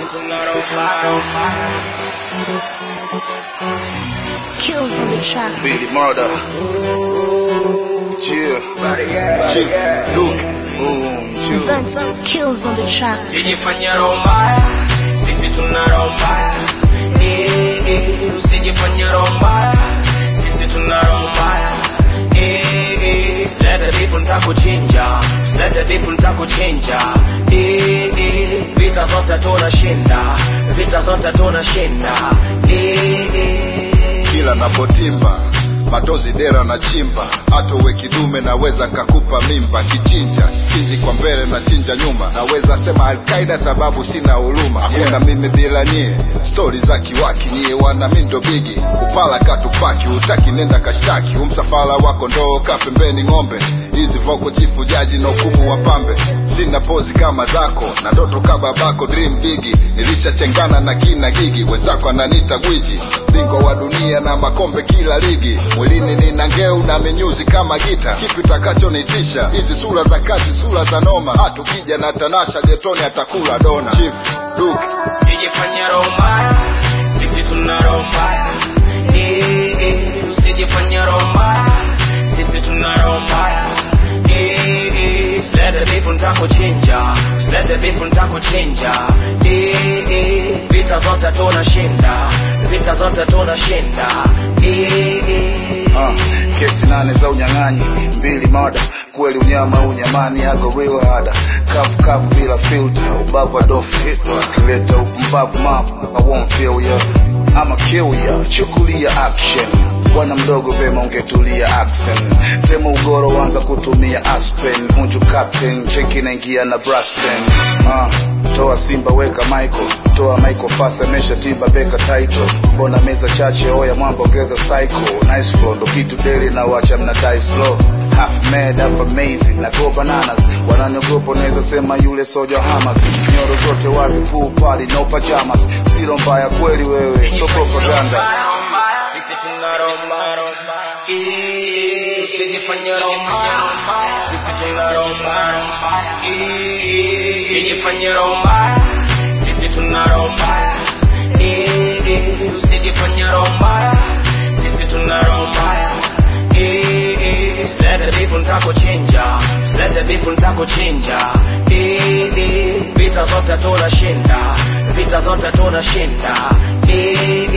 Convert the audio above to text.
Kills on the track. Billy Murder. Yeah. Chief Luke. Boom. Chill. Vance kills on the track. Usijifanye roho mbaya, sisi tuna roho mbaya. Eh, eh, Usijifanye roho mbaya, sisi tuna roho mbaya. Eh, eh, Usilete bifu nitakuchinja, usilete bifu nitakuchinja. Eh, eh, Vita zote tunashinda, vita zote tunashinda. Eh, eh. Kila napotimba matozi dera na chimba hata uwe kidume naweza nkakupa mimba kichinja sichinji kwa mbele na chinja nyuma naweza sema alkaida sababu sina huruma hakuna mimi bila nyie stori za kiwaki nyie wana mindo bigi upala katupaki utaki nenda kashtaki umsafara wako ndoo ka pembeni ng'ombe hizi voko chifu jaji na hukumu wa pambe sina pozi kama zako na ndoto ka babako dream bigi nilishachengana na kina gigi wenzako ananita gwiji bingwa wa dunia na makombe kila ligi mwilini nina ngeu na menyuzi kama gita kipi utakachonitisha hizi sura za kazi sura za noma hata ukija na tanasha jetoni atakula dona chief Duke. Usijifanye roho mbaya, sisi tuna roho mbaya. Eh, eh, Usijifanye roho mbaya, sisi tuna roho mbaya. Eh, eh, Usilete bifu nitakuchinja, usilete bifu nitakuchinja. Eh, eh, Vita zote tunashinda, vita zote tunashinda. Eh, eh. Ah, kesi nane za unyang'anyi mbili mada kweli unyama unyamani yako real hada kavu kavu bila filter ubavu adofu hitler akileta upumbavu map I won't feel ya ama kill ya chukulia action bwana mdogo vema ungetulia accent tema ugoro wanza kutumia aspen unju captain cheki naingia na braspen ah, toa simba weka michael toa michael fasa mesha timba beka title mbona meza chache oya mwamba ongeza cycle nice flow ndo kitu deli na wacha mna die slow half mad half amazing na go bananas wananiogopa unaweza sema yule soja hamas nyoro zote wazi pool party no pajamas silo mbaya kweli wewe so propaganda Sisi tuna roho mbaya. Eh, Usijifanye roho mbaya. Sisi tuna roho mbaya. Eh, Usijifanye roho mbaya. Sisi tuna roho mbaya. Eh, Usijifanye roho mbaya. Sisi tuna roho mbaya. Eh, Usilete bifu nitakuchinja, usilete bifu nitakuchinja. Eh, eh, Vita zote tunashinda, vita zote tunashinda. Eh,